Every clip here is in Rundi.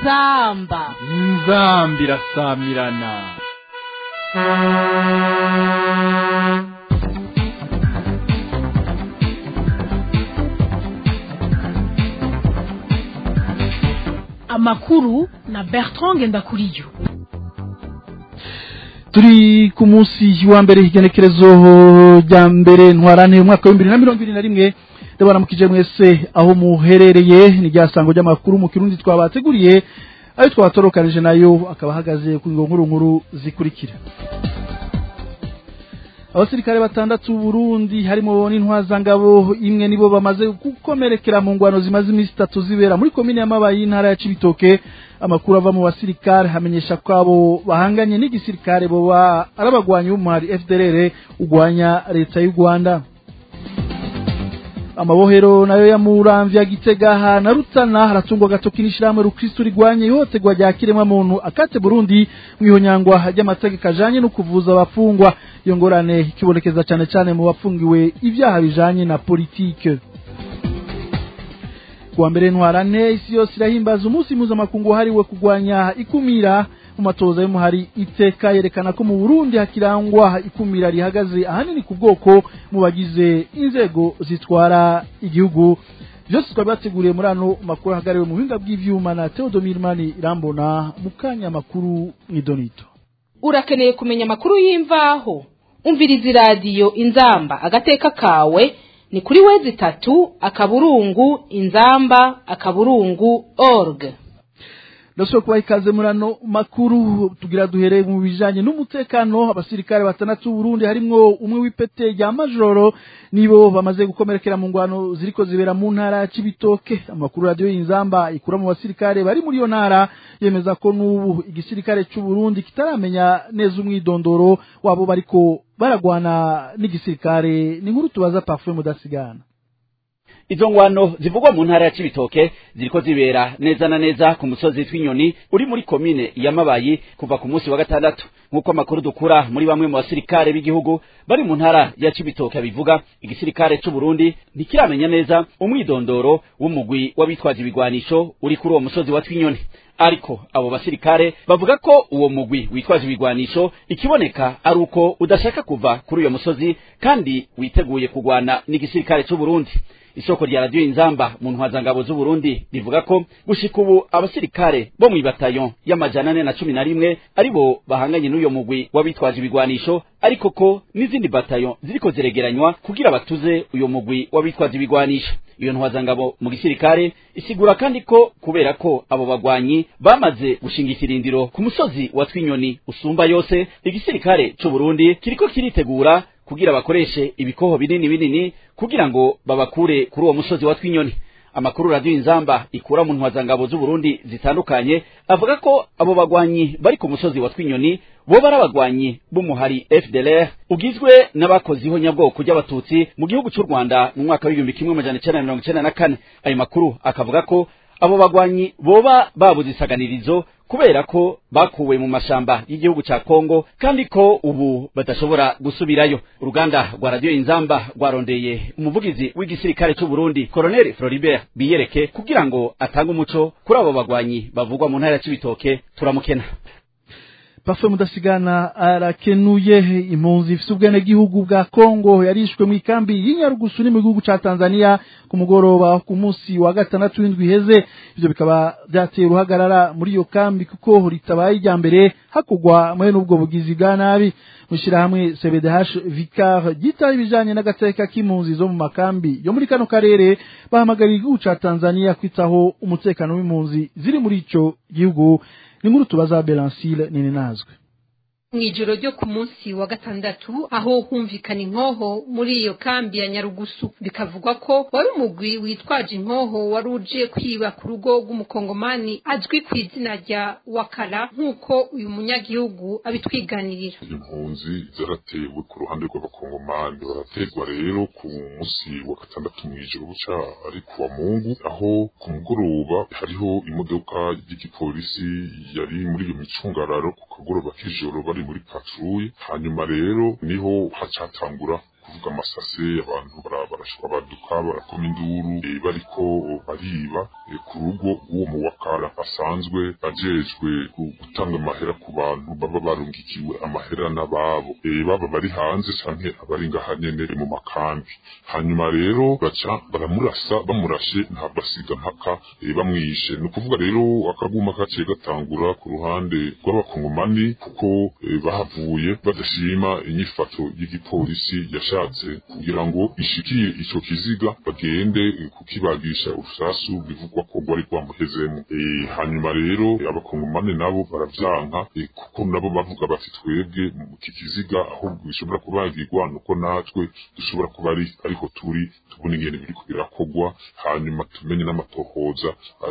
inzamba inzamba irasamirana amakuru na bertrand ngendakuriyo turi ku munsi wa mbere igenekerezo rya mbere ntwarane umwaka w'ibihumbi bibiri na mirongo irindwi na rimwe ndabaramukije mwese aho muherereye ni rya sango ry'amakuru mu kirundi twabateguriye ayo twatorokanije nayo akaba ahagaze ku nkuru nkuru zikurikira abasirikare batandatu Burundi harimo n'intwazangabo imwe nibo bamaze gukomerekera mu ngwano zimaze iminsi itatu zibera muri komine y'amabayi y'intara ya Cibitoke amakuru ava mu basirikare hamenyesha ko abo bahanganye n'igisirikare boba arabagwanyi b'umuhari FDLR ugwanya leta y'u Rwanda amabohero nayo ya muramvya gitega na rutana haratungwa gatoki n'ishirahamwe rukristo rigwanye ihohoterwa rya kiremwa muntu akate Burundi mwihonyangwa ry'amategeko ajanye no kuvuza abafungwa iyo ngorane ikibonekeza cane cane mu bafungiwe ivyaha bijanye na politike kuwa mbere ntwarane isi yose irahimbaza umunsi mpuzamakungu wahariwe kurwanya ikumira mu matoza y'umuhari iteka yerekana ko mu Burundi hakirangwa ikumira rihagaze ahanini ku bwoko mu bagize inzego zitwara igihugu byose twari bateguriye muri ano makuru ahagariwe mu buhinga bw'ivyuma na Theodomir Mani Irambona mu kanya makuru mw'idonito urakeneye kumenya amakuru y'imvaho umviriza iradiyo inzamba agateka kawe ni kuri wezi itatu akaburungu inzamba akaburungu org ndashobora kubaha ikaze muri ano makuru tugira duhereye mu bijanye n'umutekano abasirikare batandatu Burundi harimwo umwe w'ipete rya majoro nibo bamaze gukomerekera mu ngwano ziriko zibera mu ntara ya Cibitoke amakuru radio y'inzamba ikura mu basirikare bari muri iyo ntara yemeza ko n'ubu igisirikare cy'u Burundi kitaramenya neza umwidondoro wabo bariko baragwana n'igisirikare ni nkuru tubaza Parfum mudasigana izo ngwano zivugwa mu ntara ya Cibitoke ziriko zibera neza na neza ku musozi tw'inyoni uri muri komine ya Mabayi kuva ku munsi wa gatandatu nk'uko amakuru dukura muri bamwe mu basirikare b'igihugu bari mu ntara ya Cibitoke bivuga igisirikare c'u Burundi ntikiramenya neza umwidondoro w'umugwi w'abitwaje ibigwanisho uri kuri uwo musozi wa twinyoni ariko abo basirikare bavuga ko uwo mugwi witwaje ibigwanisho ikiboneka ari uko udashaka kuva kuri uyo musozi kandi witeguye kugwana n'igisirikare c'u Burundi isoko rya radio inzamba mu ntwazangabo z'u Burundi rivuga ko gushika ubu abasirikare bo mu bataillon y'amajana ane na cumi na rimwe aribo bahanganye n'uyo mugwi w'abitwaje ibigwanisho ariko ko n'izindi bataillon ziriko ziregeranywa kugira batuze uyo mugwi w'abitwaje ibigwanisho iyo ntwazangabo mu gisirikare isigura kandi ko kubera ko abo bagwanyi bamaze gushinga ikirindiro ku musozi wa twinyoni usumba yose igisirikare c'u Burundi kiriko kiritegura kugira bakoreshe ibikoho binini binini kugira ngo babakure kuri uwo musozi wa twinyoni amakuru radio inzamba ikura mu ntwazangabo z'u Burundi zitandukanye avuga ko abo bagwanyi bari ku musozi wa twinyoni bo bari abagwanyi b'umuhari FDLR ugizwe n'abakoziho nyabwoko ry'abatutsi mu gihugu cy'u Rwanda mu mwaka w'igihumbi kimwe amajana icenda na mirongo icenda na kane ayo makuru akavuga ko abo bagwanyi boba babuze isaganirizo kubera ko bakuwe mu mashamba y'igihugu ca Kongo kandi ko ubu badashobora gusubirayo uruganda rwa radio inzamba rwarondeye umuvugizi w'igisirikare c'u Burundi Colonel Floribert Biyereke kugira ngo atange umuco kuri abo bagwanyi bavugwa mu ntara ya Cibitoke turamukena Parfum mudasigana arakenuye impunzi ifite ubwenegihugu bwa Kongo yarishwe mu ikambi y'Inyarugusu ni mu gihugu ca Tanzania ku mugoroba ku munsi wa gatandatu w'indwi iheze ivyo bikaba byateye uruhagarara muri iyo kambi kuko ritabaye irya mbere hakugwa muri n'ubwo bugizi bwa nabi mushirahamwe CBDH Vicar gita ibijanye n'agateka k'impunzi zo mu makambi yo muri kano karere bahamagariye igihugu ca Tanzania kwitaho umutekano w'impunzi ziri muri ico gihugu ni nkuru tubaza Belancile nini nazwe mw'ijoro ryo ku munsi wa gatandatu aho humvikana inkoho muri iyo kambi ya nyarugusu bikavugwa ko wari umugwi witwaje inkoho wari uje kwiba ku rugo rw'umukongomani azwi ku izina rya wakara nk'uko uyu munyagihugu abitwiganirira impunzi zaratewe ku ruhande rw'abakongomani baraterwa rero ku munsi wa gatandatu mw'ijoro buca ari kuwa mungu aho ku mugoroba hariho imodoka y'igipolisi yari muri iyo micungararo ku kagoroba k'ijoro bari muri patrouille hanyuma rero niho hacatangura kuvuga amasase abantu barashwa baduka barakoma induru bariko bariba ku rugo rw'uwo muwakara asanzwe ajejwe gutanga amahera ku bantu baba barungikiwe amahera n'ababo baba bari hanze canke abari ngaha nyene mu makambi hanyuma rero baca baramurasa bamurashe ntabwo asiga mpaka bamwishe ni ukuvuga rero akaguma kaciye gatangura ku ruhande rw'abakongomani kuko bahavuye badashima inyifato y'igipolisi yashatse kugira ngo ishikiye ico kiziga bagende kukibagisha urusasu bivugwa ko rwari rwamuhezemo hanyuma rero abakongomani nabo baravyanka kuko nabo bavuga bati twebwe iki kiziga ahubwo bishobora kubagirwa nuko natwe dushobora kuba ari ariko turi tubona ingene biriko birakogwa hanyuma tumenye n'amatohoza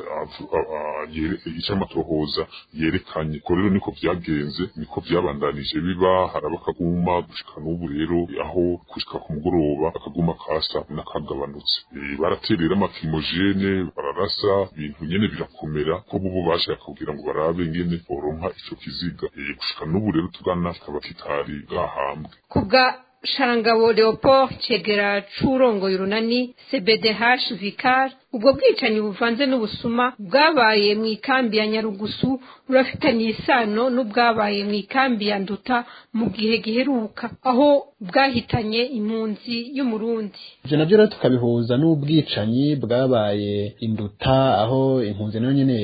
ico amatohoza yerekanye ko rero niko vyagenze niko vyabandanije biba haraba akaguma gushika n'ubu rero aho gushika ku mugoroba akaguma kasa nakagabanutse baraterera amakimojene bararasa ibintu nyene birakomera ko bubo bashaka kugira ngo barabe ngene boronka ico kiziga gushika n'ubu rero tugana kikaba kitari gahambwe kubwa sharangabo leopold cegera c'urongoye urunani cbdh vicar ubwo bwicanyi buvanze n'ubusuma bwabaye mu ikambi ya nyarugusu burafitanye isano n'ubwabaye mu ikambi ya nduta mu gihe giheruka aho bwahitanye impunzi y'umurundi ivyo navyo rero tukabihuza n'ubwicanyi bwabaye induta aho impunzi nayo nyene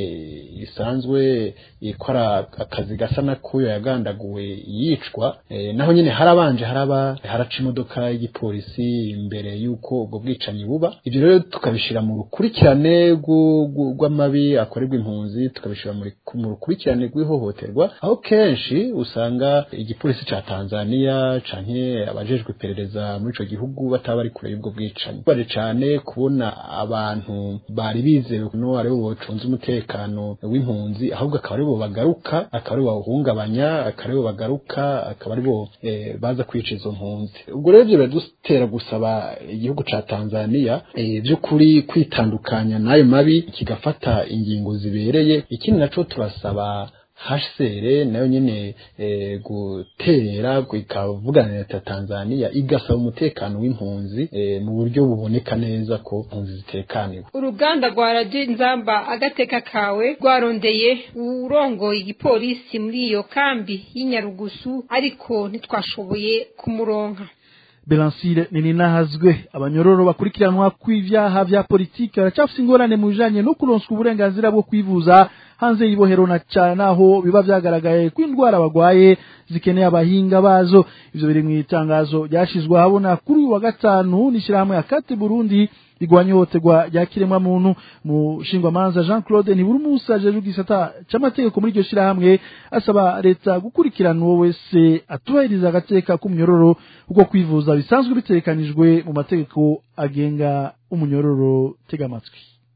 isanzwe ikora akazi gasa n'akuyo yagandaguwe yicwa e, naho nyene harabanje haraba haraca imodoka y'igipolisi imbere y'uko ubwo bwicanyi buba ivyo rero tukabishira mu rukurikirane rw'amabi akorerwa impunzi tukabishira mu rukurikirane rw'ihohoterwa aho kenshi usanga igipolisi ca Tanzania canke abajejwe iperereza muri ico gihugu bataba bari kure y'ubwo bwicanyi baje cane kubona abantu bari bizewe no ari bo bocunze umutekano w'impunzi ahubwo akaba ari bo bagaruka akaba ari bo bawuhungabanya akaba ari bo bagaruka akaba ari bo eh, baza kwica izo mpunzi ubwo rero ivyo biradutera gusaba igihugu ca Tanzania eh, vy'ukuri kwitandukanya n'ayo mabi kigafata ingingo zibereye ikindi naco turasaba HCR nayo nyene e, guterera ikavugana na leta Tanzania igasaba umutekano w'impunzi e, mu buryo buboneka neza ko impunzi zitekaniwe uruganda rwa radiyo nzamba agateka kawe rwarondeye urongoye igipolisi muri iyo kambi y'inyarugusu ariko ntitwashoboye kumuronka Belansire ninahazwe abanyororo bakurikiranwa kw'ivyaha vya politike baracafise ingorane mu bijanye no kuronswa uburenganzira bwo kwivuza hanze y'ibohero na cyane naho biba vyagaragaye ko indwara bagwaye zikeneye abahinga bazo ivyo biri mu itangazo ryashizwe habona kuri uyu wa gatanu n'ishirahamwe ya Kate Burundi rigwanya ihohoterwa rya kiremwa muntu mu shingwamanza Jean Claude Ntiburumusa ajeje gisata c'amategeko muri iryo shirahamwe asaba leta gukurikirana uwo wese atubahiriza agateka k'umunyororo kuko kwivuza bisanzwe bitegekanijwe mu mategeko agenga umunyororo tega amatwi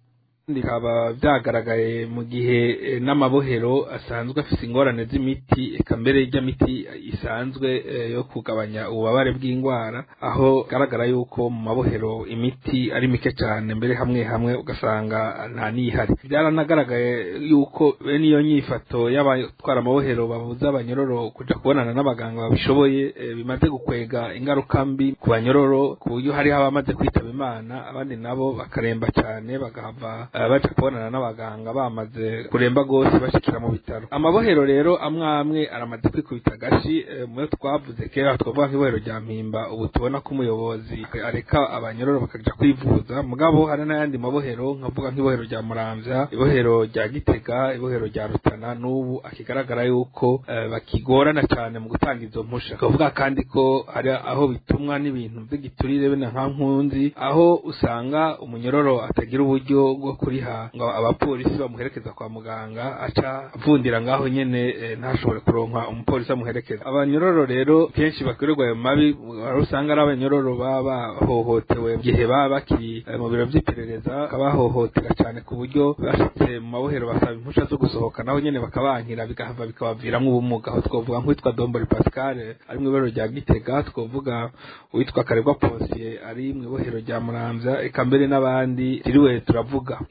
bikaba byagaragaye mu gihe n'amabohero asanzwe afite ingorane z'imiti eka mbere y'imiti isanzwe yo kugabanya ububabare bw'indwara aho garagara yuko mu mabohero imiti ari mike cyane mbere hamwe hamwe ugasanga nta n'ihari byaranagaragaye yuko bene iyo nyifato y'abatwara amabohero babuza abanyororo kujya kubonana n'abaganga babishoboye bimaze gukwega ingaruka mbi ku banyororo ku buryo hariho abamaze kwitaba imana abandi nabo bakaremba cyane bagahava baja kubonana n'abaganga bamaze kuremba rwose bashikira mu bitaro amabohero rero amwe amwe aramaze kwikubita agashi muyo twavuze kera twavuga nk'ibohero rya mpimba ubu tubona ko umuyobozi areka abanyororo bakaja kwivuza mugabo hari n'ayandi mabohero nkavuga nk'ibohero rya muramvya ibohero rya gitega ibohero rya rutana n'ubu akigaragara yuko bakigorana cyane mu gutanga izo mpusha twavuga kandi ko hari aho bitumwa n'ibintu by'igiturire bene nka nkunzi aho usanga umunyororo atagira uburyo bwo kuriha ngo abapolisi bamuherekeza kwa muganga aca avundira ngaho nyene ntashobore kuronka umupolisi amuherekeza abanyororo rero kenshi bakorerwa ayo mabi aho usanga ari abanyororo baba bahohotewe gihe baba bakiri mu biro vy'iperereza bakabahohotera cyane ku buryo bashitse mu mabohero basaba impusha zo gusohoka naho nyene bakabankira bigahava bikabaviramwo ubumuga aho twovuga nk'uwitwa dombori pascal ari mu ibero rya gitega twovuga uwitwa karegwa ponsiye ari mu ibohero rya muramvya eka mbere n'abandi tiriwe turavuga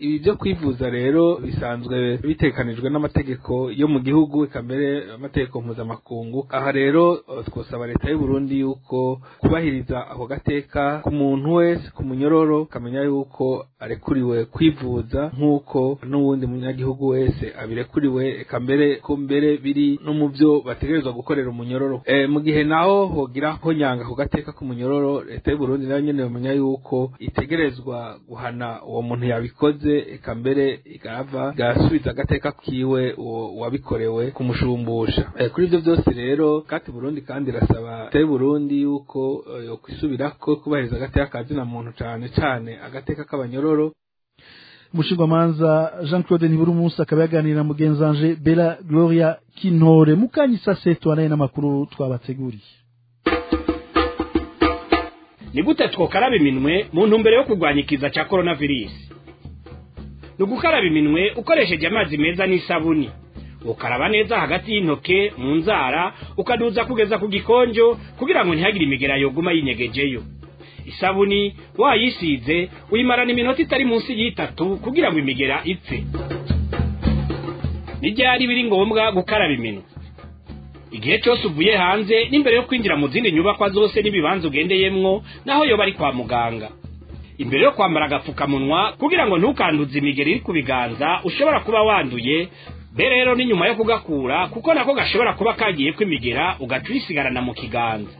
ibi byo kwivuza rero bisanzwe bitekanijwe n'amategeko yo mu gihugu eka mbere amategeko mpuzamakungu aha rero eh, twosaba leta y'u Burundi yuko kubahiriza ako gateka ku muntu wese ku munyororo kamenya yuko arekuriwe kwivuza nk'uko n'uwundi munyagihugu wese abirekuriwe eka mbere ko mbere biri no mu byo bategerezwa gukorera umunyororo e, mu gihe naho hogira ho nyanga ku gateka k'umunyororo leta y'u Burundi nayo nyene bamenya yuko itegerezwa guhana uwo muntu yabikoze eka mbere igava igasubiza agateka kiwe uwo wabikorewe kumushumbusha e, kuri ivyo byose rero kati Burundi kandi irasaba leta y'u Burundi yuko eh, yo kwisubirako kubahiriza agateka kazina muntu cane cane agateka k'abanyororo umushingwamanza jean claude ntiburumusi akaba yaganira na mugenzanje bela gloria kintore mukanyisase tubanaye n'amakuru twabateguriye ni gute twokaraba iminwe mu ntumbero yo kurwanya ikiza cya coronavirus ni ugukaraba iminwe ukoresheje amazi meza n'isabuni ukaraba neza hagati y'intoke mu nzara ukaduza kugeza ku gikonjo kugira ngo ntihagire imigera yoguma yinyegejeyo isabuni wayisize uyimarana iminota itari munsi y'itatu kugira ngo imigera ipfe n'ibyari biri ngombwa gukaraba iminwe igihe cyose uvuye hanze n'imbere yo kwinjira mu zindi nyubakwa zose n'ibibanza ugendeyemwo naho yoba ari kwa muganga imbere yo kwambara agapfukamunwa kugira ngo ntukanduze imigeri iri ku biganza ushobora kuba wanduye be rero ni nyuma yo kugakura kuko nako gashobora kuba kagiye kwimigera ugaca uyisigarana mu kiganza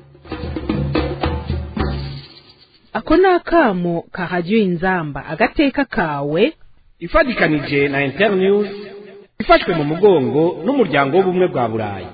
ako ni akamo kahajya inzamba agateka kawe ifatikanije na internews ifashwe mu mugongo n'umuryango w'ubumwe bwa burayi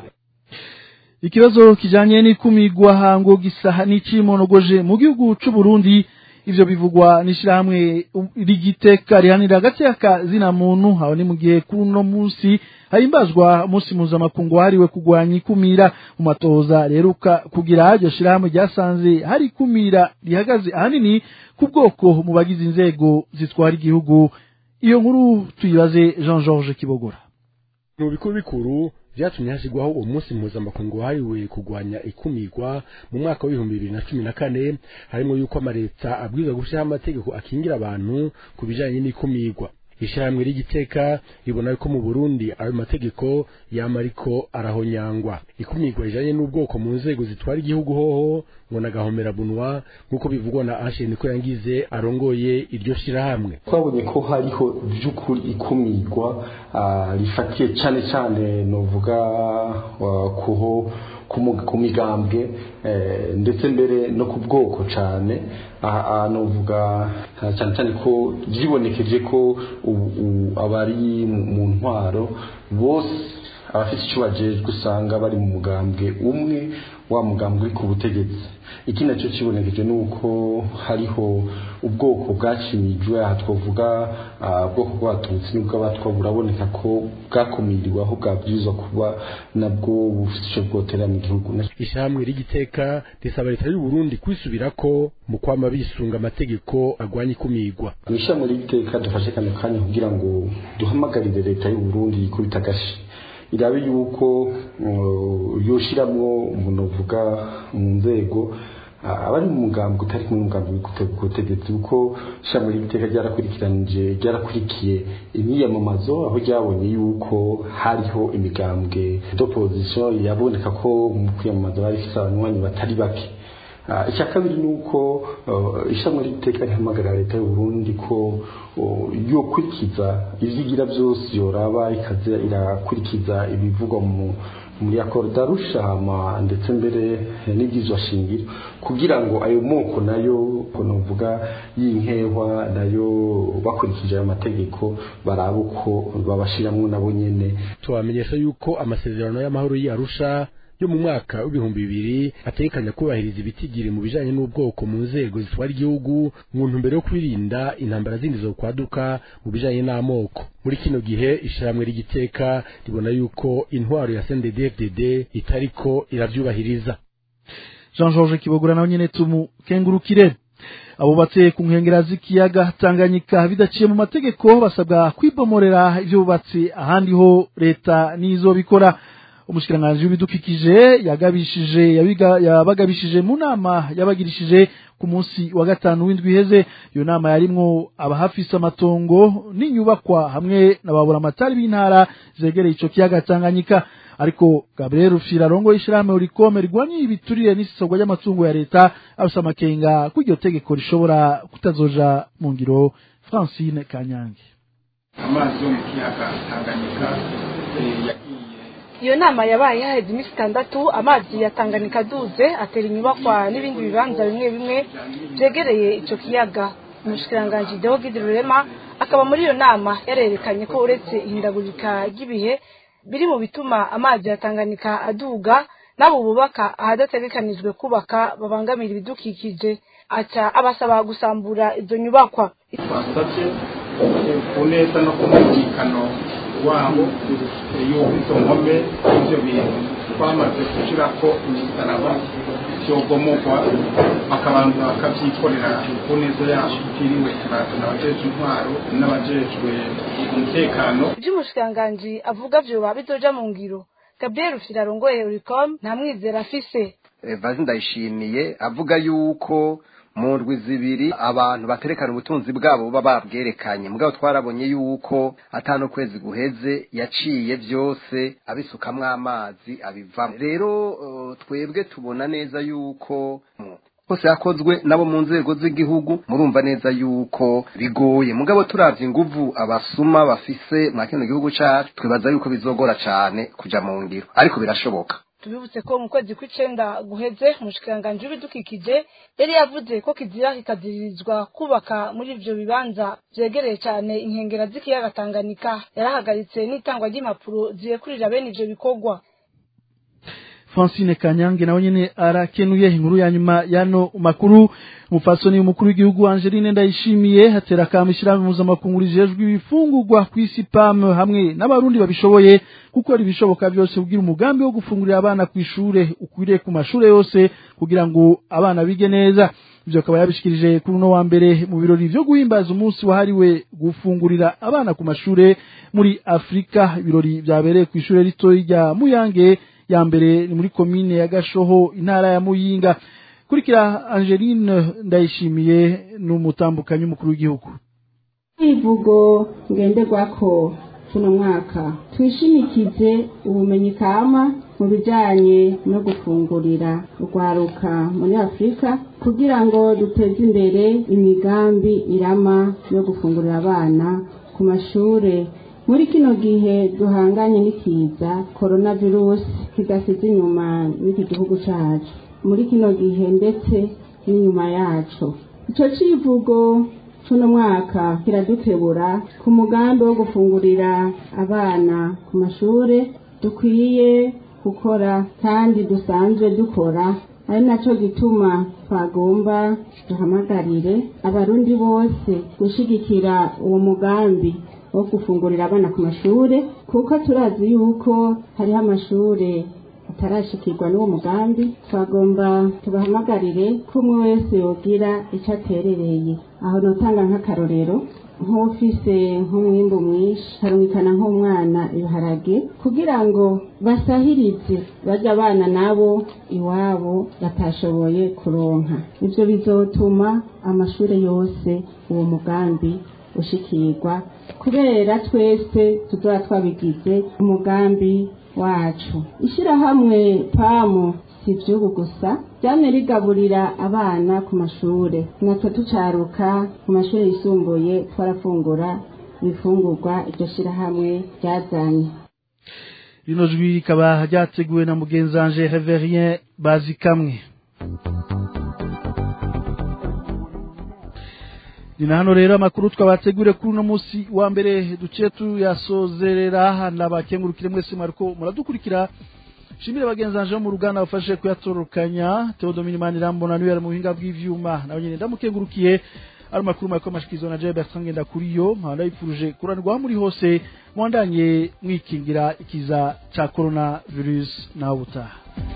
ikibazo kijanye n'ikumigwa hango gisaha n'icimonogoje mu gihugu c'u Burundi ivyo bivugwa n'ishirahamwe rigiteka rihanira agateka zina muntu aho ni mu gihe kuno munsi hahimbazwa umunsi mpuzamakungu wahariwe kurwanya ikumira mu matohoza reruka kugira iryo shirahamwe ryasanze hari ikumira rihagaze ahanini ku bwoko mu bagize inzego zitwara igihugu iyo nkuru tuyibaze jean georges kibogora mu bikuru bikuru vyatumye hashyirwaho uwo munsi mpuzamakungu wahariwe kurwanya ikumirwa mu mwaka w'ibihumbi bibiri na cumi na kane harimo yuko amaleta abwirizwa gushyiraho amategeko akingira abantu ku bijanye n'ikumirwa ishyirahamwe ry'igiteka ribona ko mu burundi ayo mategeko yama ariko arahonyangwa ikumirwa rijanye n'ubwoko mu nzego zitwara igihugu hoho ngo nagahomera bunwa nk'uko bivugwa na asheni ko yangize arongoye iryo shirahamwe twabonye ko hariho by'ukuri ikumirwa ah, rifatiye cyane cyane novuga ah, kuho ku migambwe eh, ndetse mbere no ku bwoko cyane aha novuga cyane cyane ko byibonekeje ko abari mu ntwaro bose abafite icyo bajejwe usanga bari mu mugambwe umwe wa mugambwe uri ku butegetsi iki nacyo kibonekeje ni uko hariho ubwoko bwacinyijwe aha twavuga ubwoko bw'abatutsi n'ubw'abatwa buraboneka ko bwakumiriwe aho bwabwirizwa kuba nabwo bufite icyo bwotera mu gihugu ishyirahamwe ry'igiteka risaba leta y'u Burundi kwisubirako mu kwama bisunga amategeko agwanya ikumirwa mu ishyirahamwe ry'igiteka dufashe kano kanya kugira ngo duhamagarire leta y'u Burundi yikubita agashi irabe yuko yoshiramwo umuntu uvuga mu nzego abari mu mugambi utari kumwe n'umugambi w'ubutegetsi kuko ishami ry'iteka ryarakurikiranije ryarakurikiye imyiyamamazo aho ryabonye yuko hariho imigambwe d'opposition yaboneka ko mu kwiyamamaza bari ifite abanywanyi batari bake icya kabiri ni uko ishami ry'iteka rihamagarira leta y'u Burundi ko yokurikiza ivyigira byose yoraba ikaza irakurikiza ibivugwa mu muri akorda rushama ndetse mbere n'ibyizwa shingiro kugira ngo ayo moko nayo novuga y'inkehwa nayo bakurikije ayo mategeko barabe uko babashiramwo nabo nyene tubamenyesha yuko amasezerano y'amahoro y'Arusha yo mu mwaka w'ibihumbi bibiri ategekanya kubahiriza ibitigiri mu bijanye n'ubwoko mu nzego zitwara igihugu mu ntumbero yo kwirinda intambara zindi zo kwaduka mu bijanye n'amoko muri kino gihe ishyirahamwe ry'igiteka ribona yuko intwaro ya CNDD-FDD itariko iravyubahiriza Jean Georges Kibogora nawe nyene tumukengurukire abubatse ku nkengera z'ikiyaga Tanganyika bidaciye mu mategeko basabwa kwibomorera ivyo bubatse ahandi ho leta nizo bikora umushikiranganji w'ibidukikije yagabishije yabiga- yabagabishije mu nama yabagirishije ku munsi wa gatanu w'indwi iheze iyo nama yarimwo abahafise amatongo n'inyubakwa hamwe na baburamatari b'intara zegereye ico kiyaga Tanganyika ariko Gabriel Rufira rongo ishirahamwe urikome rigwanye ibiturire n'isesogwa ry'amatungo ya leta abasa amakenga ko iryo tegeko rishobora kutazoja mu ngiro Francine Kanyange amazi yo mu kiyaga tanganyika eh, yagiye iyo nama yabaye haheze iminsi itandatu amazi ya Tanganyika aduze atera inyubakwa n'ibindi bibanza bimwe bimwe byegereye ico kiyaga umushikiranganji Deo Gide Rurema akaba muri iyo nama yarerekanye ko uretse ihindagurika ry'ibihe biri mu bituma amazi ya Tanganyika aduga n'abo bubaka ahadategekanijwe kubaka babangamira ibidukikije aca abasaba gusambura izo nyubakwa twasabye ku neza no ku mwumvikano wabo eh, y'uko izo nkome ivyo bintu twamaze gushirako imisaraba vyogomogwa bakabanza bakavyikorera ku neza yabo tutiriwe turazana abajejwe intwaro n'abajejwe umutekano ibyo umushikiranganji avuga vyoba bizoja mu ngiro Gabriel Rufira arongoye Uricom nta mwizera afise vazi ndayishimiye avuga yuko mu ndwi zibiri abantu baterekana ubutunzi bwabo baba babwerekanye mugabo twarabonye yuko atano kwezi guheze yaciye byose abisukamwo amazi abivamo rero eh, twebwe tubona neza yuko mm, hose yakozwe nabo mu nzego z'igihugu murumva neza yuko bigoye mugabo turavye inguvu abasuma bafise mwa kino gihugu cacu twibaza yuko bizogora cane kuja mu ngiro ariko birashoboka tubibutse ko mu kwezi kw'icenda guheze umushikiranganji w'ibidukikije yari yavuze ko kizira kikaziririzwa kubaka muri ivyo bibanza vyegereye cane inkengera z'ikiyaga Tanganyika yarahagaritse n'itangwa ry'impapuro zirekurira bene ivyo bikorwa Francine Kanyange nawe nyene arakenuye inkuru ya nyuma yano makuru umufasoni umukuru w'igihugu Angeline Ndayishimiye hatera kamishira mpuzamakungu rijejwe ibifungurwa kw'isi PAM hamwe n'abarundi babishoboye gukora ibishoboka byose kugira umugambi wo gufungurira abana ku ishure ukwiriye ku mashure yose kugira ngo abana bige neza ivyo akaba yabishikirije kuri uno wa mbere mu birori vyo guhimbaza umunsi wahariwe gufungurira abana ku mashure muri Afrika ibirori vyabereye ku ishure ritoyi rya Muyange ya mbere ni muri komine ya Gashoho intara ya Muyinga kurikira Angeline ndayishimiye n'umutambukanyi mukuru w'igihugu ivugo ngenderwako kuno mwaka twishimikize ubumenyi kama mu bijanye no gufungurira urwaruka muri afurika kugira ngo duteze imbere imigambi irama yo gufungurira abana ku mashure muri kino gihe duhanganye n'ikiza korona virusi kidasize inyuma n'iki gihugu cacu muri kino gihe ndetse n'inyuma yaco ico civugo cuno mwaka kiradukebura ku mugambi wo gufungurira abana ku mashure dukwiye gukora kandi dusanzwe dukora ari naco gituma twagomba duhamagarire abarundi bose gushigikira uwo mugambi wo gufungurira abana ku mashure kuko turazi yuko hariho amashure atarashikirwa n'uwo mugambi twagomba tubahamagarire ko umwe wese yogira icyo aterereye aho notanga nk'akarorero nk'ufise nk'umwimbu mwinshi harumvikana nk'umwana ibiharage kugira ngo basahirize bajya abana nabo iwabo batashoboye kuronka ibyo bizotuma amashuri yose uwo mugambi ushikirwa kubera twese tuzaba twabigize umugambi wacu ishyirahamwe pamu si iby'ubu gusa ryamye rigaburira abana ku mashure natwe tucaruka ku mashuri yisumbuye twarafungura ibifungurwa iryo shyirahamwe ryazanye rino jwi rikaba ryateguwe na mugenzanje Reverien Bazikamwe ni na hano rero amakuru twabategure kuri uno munsi wa mbere duciye tuyasozerera nabakengurukire mwese mwariko muradukurikira shimire bagenzanje bo mu ruganda bafashe kuyatorokanya Theodomini Manirambona niwe ari mu buhinga bw'ivyuma nawe nyine ndamukengurukiye ari makuru mariko mashikizwa na Jay Bertrand ngenda kuri yo nkaba yifuruje kuranirwa muri hose mwandanye mwikingira ikiza ca corona virus nawe utaha